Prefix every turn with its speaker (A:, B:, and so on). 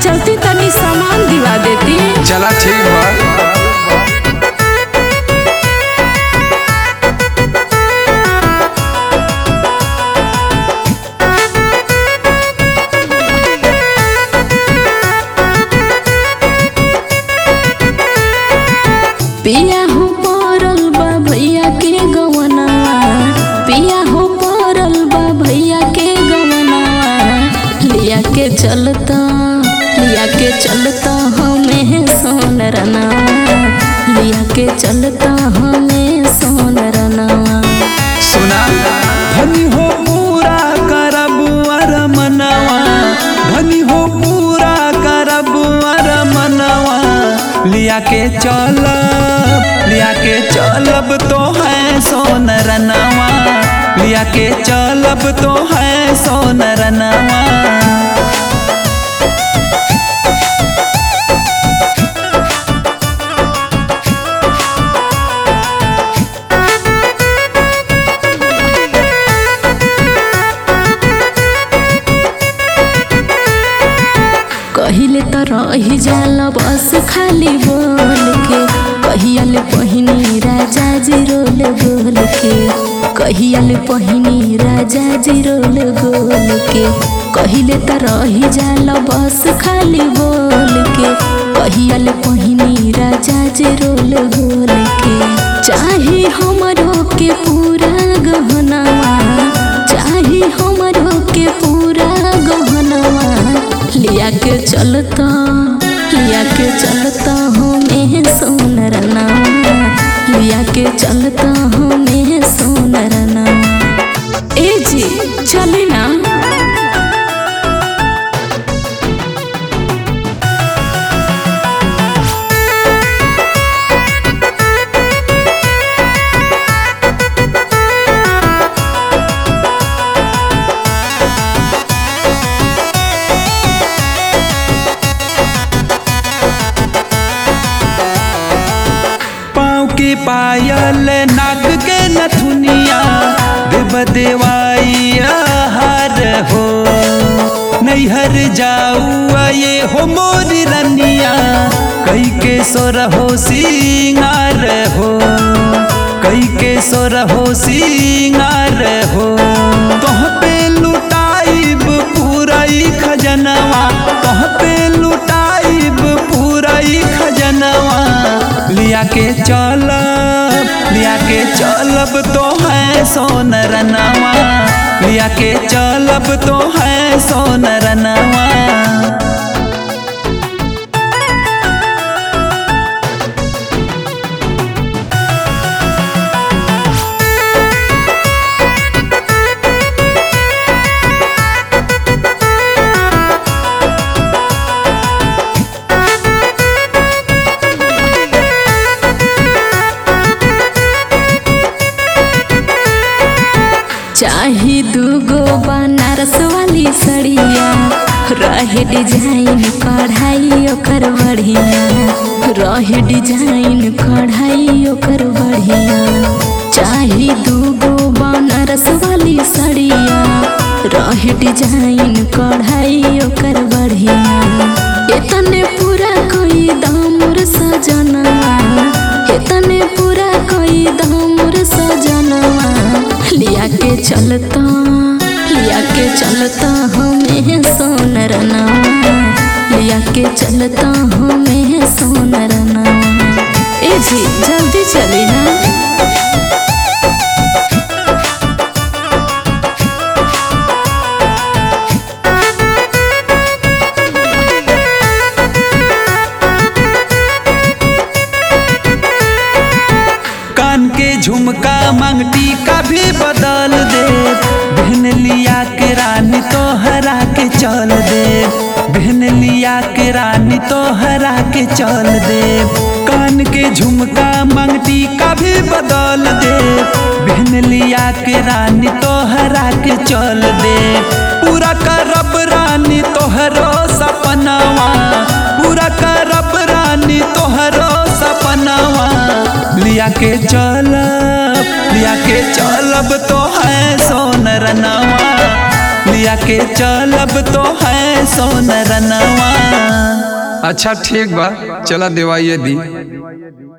A: चलती तनी सामान दिवा देती
B: चला ठीक बा
A: पिया हो पड़ल बा भैया के गवनवा पिया हो पड़ल बा भैया के गवनवा लिया के चलता लिया के चलता हमें सोन रनवा लिया के चलता हमें सोन रनवा
B: सुना
C: धनी हो पूरा करब अर मनवा धनी हो पूरा करब अर मनवा लिया के चलब लिया के चलब तो है सोन रनवा लिया के चलब तो है सोन रनवा
A: कहिले त रही जाला बस खाली बोल के कहियाले पहिनी राजा जी रोल गोल के कहियाले पहिनी राजा जी रोल गोल के कहिले त रही जाला बस खाली बोल के कहियाले पहिनी राजा जी रोल गोल के चाहे हमरो के पूरा गहनवा चाहे हमरो के पूरा गहनवा लिया के चलता लिया के चलता हमें सोनर नामा लिया के चलता हमें सोनर नामा ए जी चले ना
C: पाँव के पायल नाक के नथुनिया देव देवाई हार हो नैहर जाऊ ये हो मोरी रनिया कई के सोर हो सिंगार हो कई के सोर हो सिंगार हो तोह पे लुटाइब पूराई खजनवा तोह पे लुटाइब पूराई खजनवा लिया के चलब लिया के चलब तो है सोन रनवा लिया के चलब तो है सोन रनवा
A: चाहे दूगो बनारस वाली सड़िया रहे डिजाइन कढ़ाई ओकर बढ़िया रहे डिजाइन कढ़ाई ओकर बढ़िया चाहे दूगो बनारस वाली सड़िया रहे डिजाइन कढ़ाई ओकर बढ़िया इतने पूरा कोई दामुर सजनवा इतने पूरा कोई दामुर सजनवा लिया के चलता लिया के चलता हमें सोनर नामा लिया के चलता हमें सोनर नामा ए जी जल्दी चली ना
C: कान के झुमका मंगटी का भी बदल दे बहन लिया के रानी तो हरा के चल दे बहन लिया के रानी तो हरा के चल दे कान के झुमका मंगटी का भी बदल दे बहन लिया के रानी तो हरा के चल दे पूरा करब रानी तोहरो सपनावा पूरा करब रानी तोहरो सपनावा लिया के चलब लिया के चलब तो है सोनर नवा लिया के चलब तो है सोनर नवा
B: अच्छा ठीक बा चला देवाइए दी